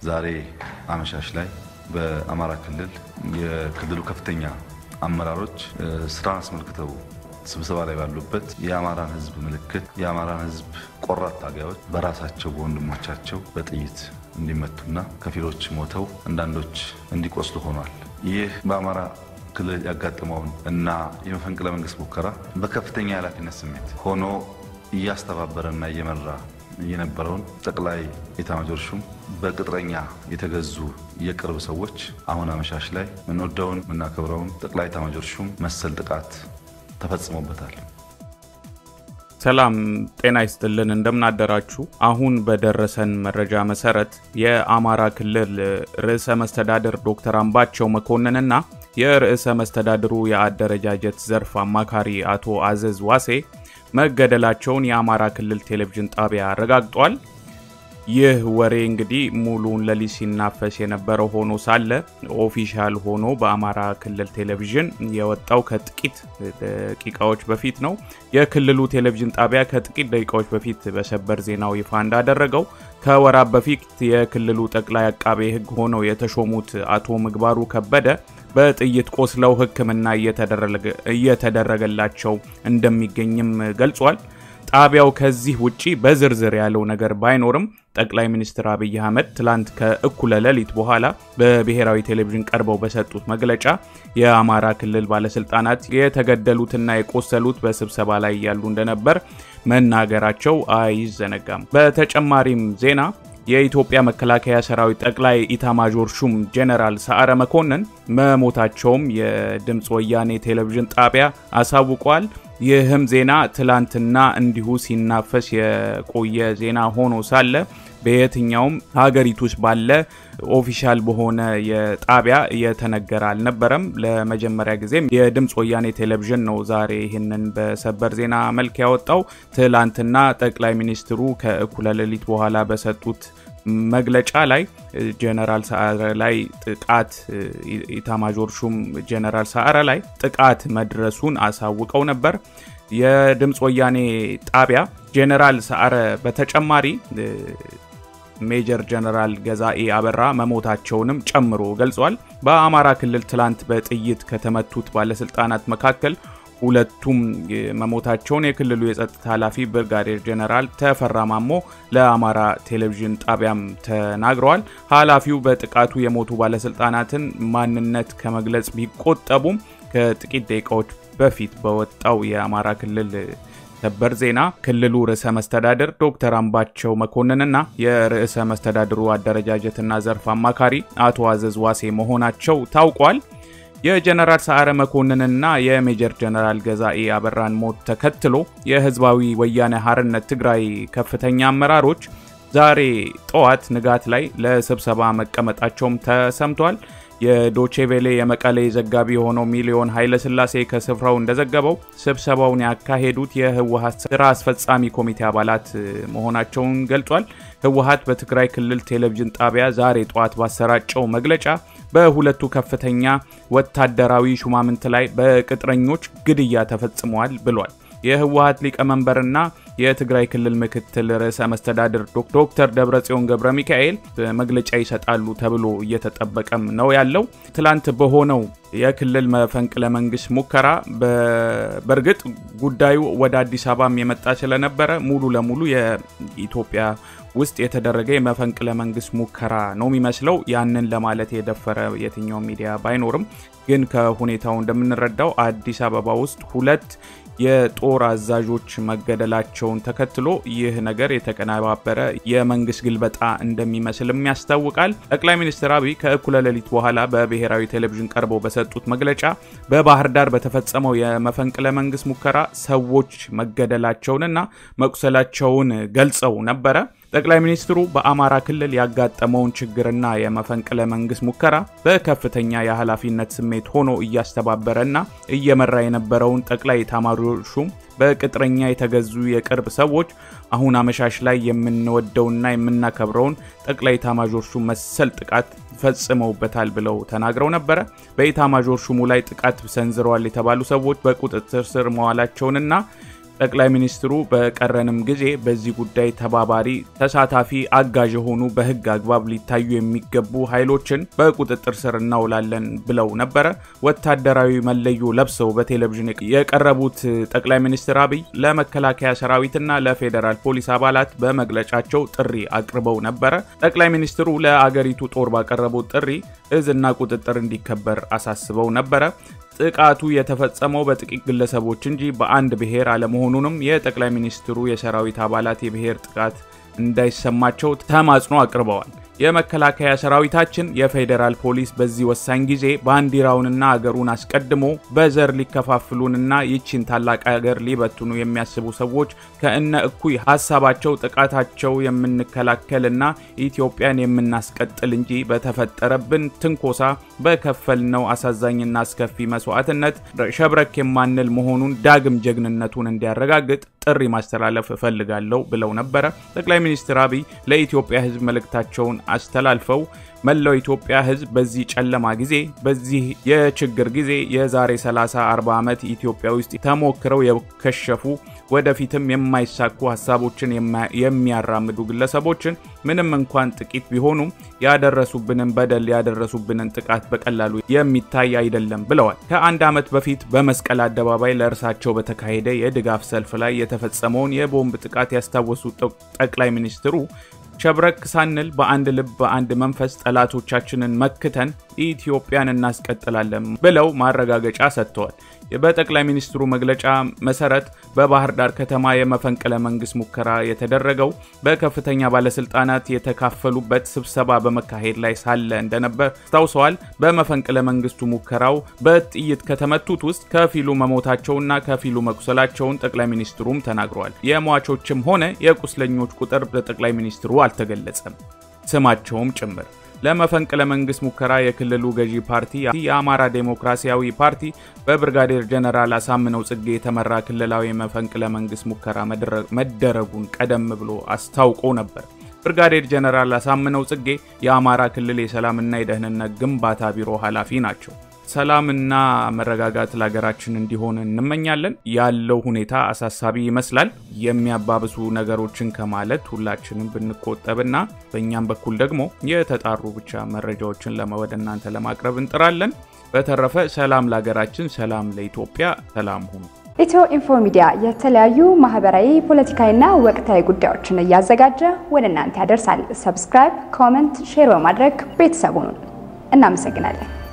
ዛሬ አመሻሽ ላይ በአማራ ክልል የክልሉ ከፍተኛ አመራሮች ስራን አስመልክተው ስብሰባ ላይ ባሉበት የአማራን ሕዝብ ምልክት የአማራን ሕዝብ ቆራት ታጋዮች በራሳቸው በወንድሞቻቸው በጥይት እንዲመቱና ከፊሎች ሞተው አንዳንዶች እንዲቆስሉ ሆኗል። ይህ በአማራ ክልል ያጋጠመውን እና የመፈንቅለ መንግስት ሙከራ በከፍተኛ የኃላፊነት ስሜት ሆኖ እያስተባበረና እየመራ የነበረውን ጠቅላይ ኤታማዦር ሹም በቅጥረኛ የተገዙ የቅርብ ሰዎች አሁን አመሻሽ ላይ ምንወደውን የምናከብረውን ጠቅላይ ኤታማዦር ሹም መሰል ጥቃት ተፈጽሞበታል። ሰላም ጤና ይስጥልን፣ እንደምናደራችሁ። አሁን በደረሰን መረጃ መሰረት የአማራ ክልል ርዕሰ መስተዳድር ዶክተር አምባቸው መኮንንና የርዕሰ መስተዳድሩ የአደረጃጀት ዘርፍ አማካሪ አቶ አዘዝ ዋሴ መገደላቸውን የአማራ ክልል ቴሌቪዥን ጣቢያ አረጋግጧል። ይህ ወሬ እንግዲህ ሙሉን ሌሊት ሲናፈስ የነበረው ሆኖ ሳለ ኦፊሻል ሆኖ በአማራ ክልል ቴሌቪዥን የወጣው ከጥቂት ደቂቃዎች በፊት ነው። የክልሉ ቴሌቪዥን ጣቢያ ከጥቂት ደቂቃዎች በፊት በሰበር ዜናው ይፋ እንዳደረገው ከወራት በፊት የክልሉ ጠቅላይ አቃቤ ሕግ ሆነው የተሾሙት አቶ ምግባሩ ከበደ በጥይት ቆስለው ሕክምና እየተደረገላቸው እንደሚገኝም ገልጿል። ጣቢያው ከዚህ ውጪ በዝርዝር ያለው ነገር ባይኖርም ጠቅላይ ሚኒስትር አብይ አህመድ ትላንት ከእኩለ ሌሊት በኋላ በብሔራዊ ቴሌቪዥን ቀርበው በሰጡት መግለጫ የአማራ ክልል ባለስልጣናት የተገደሉትና የቆሰሉት በስብሰባ ላይ ያሉ እንደነበር መናገራቸው አይዘነጋም። በተጨማሪም ዜና የኢትዮጵያ መከላከያ ሰራዊት ጠቅላይ ኢታማዦር ሹም ጄኔራል ሰዓረ መኮንን መሞታቸውም የድምፅ ወያኔ ቴሌቪዥን ጣቢያ አሳውቋል። ይህም ዜና ትላንትና እንዲሁ ሲናፈስ የቆየ ዜና ሆኖ ሳለ በየትኛውም ሀገሪቱ ውስጥ ባለ ኦፊሻል በሆነ የጣቢያ የተነገረ አልነበረም። ለመጀመሪያ ጊዜም የድምፅ ወያኔ ቴሌቪዥን ነው ዛሬ ይህንን በሰበር ዜና መልክ ያወጣው። ትላንትና ጠቅላይ ሚኒስትሩ ከእኩለ ሌሊት በኋላ በሰጡት መግለጫ ላይ ጀነራል ሰዓረ ላይ ጥቃት ኢታማዦር ሹም ጀነራል ሰዓረ ላይ ጥቃት መድረሱን አሳውቀው ነበር። የድምፅ ወያኔ ጣቢያ ጀነራል ሰዓረ በተጨማሪ ሜጀር ጀነራል ገዛኤ አበራ መሞታቸውንም ጨምሮ ገልጿል። በአማራ ክልል ትላንት በጥይት ከተመቱት ባለስልጣናት መካከል ሁለቱም መሞታቸውን የክልሉ የጸጥታ ኃላፊ ብርጋዴር ጀነራል ተፈራ ማሞ ለአማራ ቴሌቪዥን ጣቢያም ተናግረዋል። ኃላፊው በጥቃቱ የሞቱ ባለስልጣናትን ማንነት ከመግለጽ ቢቆጠቡም ከጥቂት ደቂቃዎች በፊት በወጣው የአማራ ክልል ሰበር ዜና ክልሉ ርዕሰ መስተዳድር ዶክተር አምባቸው መኮንንና የርዕሰ መስተዳድሩ አደረጃጀትና ዘርፍ አማካሪ አቶ አዘዝ ዋሴ መሆናቸው ታውቋል። የጀነራል ሰዓረ መኮንንና የሜጀር ጀነራል ገዛኤ አበራን ሞት ተከትሎ የህዝባዊ ወያኔ ሓርነት ትግራይ ከፍተኛ አመራሮች ዛሬ ጠዋት ንጋት ላይ ለስብሰባ መቀመጣቸውም ተሰምቷል። የዶቼቬሌ የመቀሌ ዘጋቢ የሆነው ሚሊዮን ኃይለስላሴ ከስፍራው እንደዘገበው ስብሰባውን ያካሄዱት የህወሀት ስራ አስፈጻሚ ኮሚቴ አባላት መሆናቸውን ገልጿል። ህወሀት በትግራይ ክልል ቴሌቪዥን ጣቢያ ዛሬ ጠዋት ባሰራጨው መግለጫ በሁለቱ ከፍተኛ ወታደራዊ ሹማምንት ላይ በቅጥረኞች ግድያ ተፈጽመዋል ብሏል። የህወሀት ሊቀመንበርና የትግራይ ክልል ምክትል ርዕሰ መስተዳድር ዶክተር ደብረጽዮን ገብረ ሚካኤል መግለጫ ይሰጣሉ ተብሎ እየተጠበቀም ነው ያለው። ትላንት በሆነው የክልል መፈንቅለ መንግስት ሙከራ በእርግጥ ጉዳዩ ወደ አዲስ አበባም የመጣ ስለነበረ ሙሉ ለሙሉ የኢትዮጵያ ውስጥ የተደረገ የመፈንቅለ መንግስት ሙከራ ነው የሚመስለው። ያንን ለማለት የደፈረ የትኛው ሚዲያ ባይኖርም ግን ከሁኔታው እንደምንረዳው አዲስ አበባ ውስጥ ሁለት የጦር አዛዦች መገደላቸውን ተከትሎ ይህ ነገር የተቀነባበረ የመንግስት ግልበጣ እንደሚመስልም ያስታውቃል። ጠቅላይ ሚኒስትር አብይ ከእኩለ ሌሊት በኋላ በብሔራዊ ቴሌቪዥን ቀርበው በሰጡት መግለጫ በባህር ዳር በተፈጸመው የመፈንቅለ መንግስት ሙከራ ሰዎች መገደላቸውንና መቁሰላቸውን ገልጸው ነበረ። ጠቅላይ ሚኒስትሩ በአማራ ክልል ያጋጠመውን ችግርና የመፈንቅለ መንግስት ሙከራ በከፍተኛ የኃላፊነት ስሜት ሆኖ እያስተባበረና እየመራ የነበረውን ጠቅላይ ኤታማዦር ሹም በቅጥረኛ የተገዙ የቅርብ ሰዎች አሁን አመሻሽ ላይ የምንወደውና የምናከብረውን ጠቅላይ ኤታማዦር ሹም መሰል ጥቃት ፈጽመውበታል ብለው ተናግረው ነበረ። በኤታማዦር ሹሙ ላይ ጥቃት ሰንዝረዋል የተባሉ ሰዎች በቁጥጥር ስር መዋላቸውንና ጠቅላይ ሚኒስትሩ በቀረንም ጊዜ በዚህ ጉዳይ ተባባሪ፣ ተሳታፊ፣ አጋዥ የሆኑ በህግ አግባብ ሊታዩ የሚገቡ ኃይሎችን በቁጥጥር ስር እናውላለን ብለው ነበረ። ወታደራዊ መለዮ ለብሰው በቴሌቪዥን የቀረቡት ጠቅላይ ሚኒስትር አብይ ለመከላከያ ሰራዊትና ለፌዴራል ፖሊስ አባላት በመግለጫቸው ጥሪ አቅርበው ነበረ። ጠቅላይ ሚኒስትሩ ለአገሪቱ ጦር ባቀረቡት ጥሪ እዝና ቁጥጥር እንዲከበር አሳስበው ነበረ። ጥቃቱ የተፈጸመው በጥቂት ግለሰቦች እንጂ በአንድ ብሔር አለመሆኑንም የጠቅላይ ሚኒስትሩ የሰራዊት አባላት የብሔር ጥቃት እንዳይሰማቸው ተማጽኖ አቅርበዋል። የመከላከያ ሰራዊታችን የፌዴራል ፖሊስ በዚህ ወሳኝ ጊዜ ባንዲራውንና አገሩን አስቀድሞ በዘር ሊከፋፍሉንና ይቺን ታላቅ አገር ሊበትኑ የሚያስቡ ሰዎች ከእነ እኩይ ሀሳባቸው ጥቃታቸው የምንከላከልና ኢትዮጵያን የምናስቀጥል እንጂ በተፈጠረብን ትንኮሳ በከፈልነው አሳዛኝና አስከፊ መስዋዕትነት ሸብረክ የማንል መሆኑን ዳግም ጀግንነቱን እንዲያረጋግጥ ጥሪ ማስተላለፍ እፈልጋለሁ ብለው ነበረ። ጠቅላይ ሚኒስትር አብይ ለኢትዮጵያ ሕዝብ መልእክታቸውን አስተላልፈው መላው ኢትዮጵያ ሕዝብ በዚህ ጨለማ ጊዜ በዚህ የችግር ጊዜ የዛሬ 30 40 ዓመት ኢትዮጵያ ውስጥ ተሞክረው የከሸፉ ወደፊትም የማይሳኩ ሀሳቦችን የሚያራምዱ ግለሰቦችን ምንም እንኳን ጥቂት ቢሆኑም ያደረሱብንን በደል ያደረሱብንን ጥቃት በቀላሉ የሚታይ አይደለም ብለዋል። ከአንድ ዓመት በፊት በመስቀል አደባባይ ለእርሳቸው በተካሄደ የድጋፍ ሰልፍ ላይ የተፈጸመውን የቦምብ ጥቃት ያስታወሱት ጠቅላይ ሚኒስትሩ ሸብረክ ሳንል በአንድ ልብ በአንድ መንፈስ ጠላቶቻችንን መክተን ኢትዮጵያን እናስቀጥላለን ብለው ማረጋገጫ ሰጥተዋል። በጠቅላይ ሚኒስትሩ መግለጫ መሰረት በባህር ዳር ከተማ የመፈንቅለ መንግስት ሙከራ የተደረገው በከፍተኛ ባለስልጣናት የተካፈሉበት ስብሰባ በመካሄድ ላይ ሳለ እንደነበር አስታውሰዋል። በመፈንቅለ መንግስቱ ሙከራው በጥይት ከተመቱት ውስጥ ከፊሉ መሞታቸውና ከፊሉ መቁሰላቸውን ጠቅላይ ሚኒስትሩም ተናግረዋል። የሟቾችም ሆነ የቁስለኞች ቁጥር በጠቅላይ ሚኒስትሩ አልተገለጸም፣ ስማቸውም ጭምር። ለመፈንቅለ መንግስት ሙከራ የክልሉ ገዢ ፓርቲ የአማራ ዴሞክራሲያዊ ፓርቲ በብርጋዴር ጀነራል አሳምነው ጽጌ የተመራ ክልላዊ መፈንቅለ መንግስት ሙከራ መደረጉን ቀደም ብሎ አስታውቆ ነበር። ብርጋዴር ጀነራል አሳምነው ጽጌ የአማራ ክልል የሰላምና የደህንነት ግንባታ ቢሮ ኃላፊ ናቸው። ሰላምና መረጋጋት ለሀገራችን እንዲሆን እንመኛለን። ያለው ሁኔታ አሳሳቢ ይመስላል። የሚያባብሱ ነገሮችን ከማለት ሁላችንም ብንቆጠብና በእኛም በኩል ደግሞ የተጣሩ ብቻ መረጃዎችን ወደ እናንተ ለማቅረብ እንጥራለን። በተረፈ ሰላም ለሀገራችን፣ ሰላም ለኢትዮጵያ፣ ሰላም ሁኑ። ኢትዮ ኢንፎ ሚዲያ የተለያዩ ማህበራዊ፣ ፖለቲካዊና ወቅታዊ ጉዳዮችን እያዘጋጀ ወደ እናንተ ያደርሳል። ሰብስክራይብ፣ ኮመንት፣ ሼር በማድረግ ቤተሰቡን እናመሰግናለን።